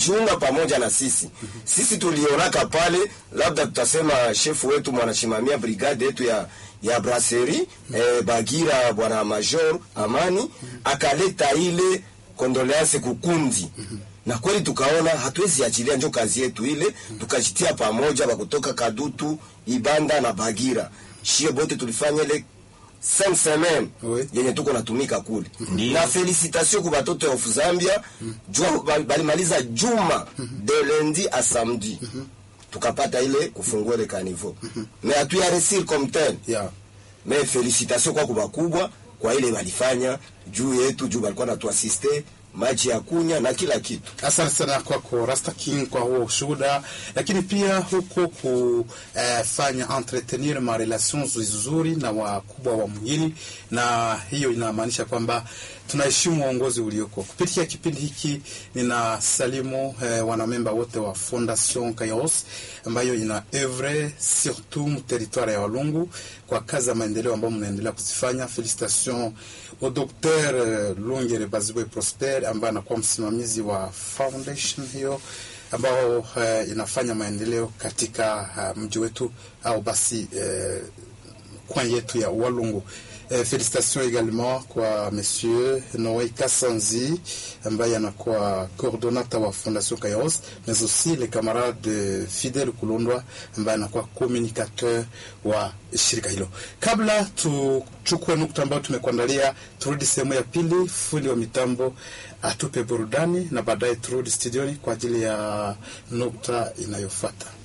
kujiunga pamoja na sisi. Sisi tulionaka pale, labda tutasema shefu wetu mwanashimamia brigade yetu ya ya brasserie eh, Bagira bwana Major Amani akaleta ile kondoleanse kukundi na kweli tukaona hatuwezi achilia, njo kazi yetu ile, tukajitia pamoja bakutoka Kadutu, Ibanda na Bagira, shie bote tulifanya ile cinq semaines Oui. yenye tuko natumika kule na felicitation ku batoto ya of Zambia jua bal- balimaliza juma de lundi a samedi tukapata ile kufungua ile kanivo mais hatuya resir comme tel yeah. mais felicitation kwa kubakubwa kwa ile walifanya juu yetu juu balikuwa natuasiste maji ya kunya na kila kitu Asante sana kwako Rasta King kwa huo ushuhuda, lakini pia huko kufanya entretenir ma relations nzuri na wakubwa wa mwingine, na hiyo inamaanisha kwamba tunaheshimu uongozi ulioko. Kupitia kipindi hiki nina salimu eh, wanamemba wote wa Fondation Kairos ambayo ina evre surtout mu territoire ya Walungu kwa kazi za maendeleo ambayo mnaendelea kuzifanya. Felicitation au Dr. eh, Lungere Bazibwe Prosper ambaye anakuwa msimamizi wa foundation hiyo ambao uh, inafanya maendeleo katika uh, mji wetu au basi uh, coin yetu ya Walungu. Eh, félicitations également kwa monsieur Noé Kassanzi ambaye anakuwa coordonnateur wa Fondation Kairos mais aussi le camarade Fidel Kulundwa ambaye anakuwa communicateur wa shirika hilo. Kabla tuchukue nukta ambayo tumekuandalia, turudi sehemu ya pili, fundi wa mitambo atupe burudani na baadaye turudi studioni kwa ajili ya nukta inayofuata.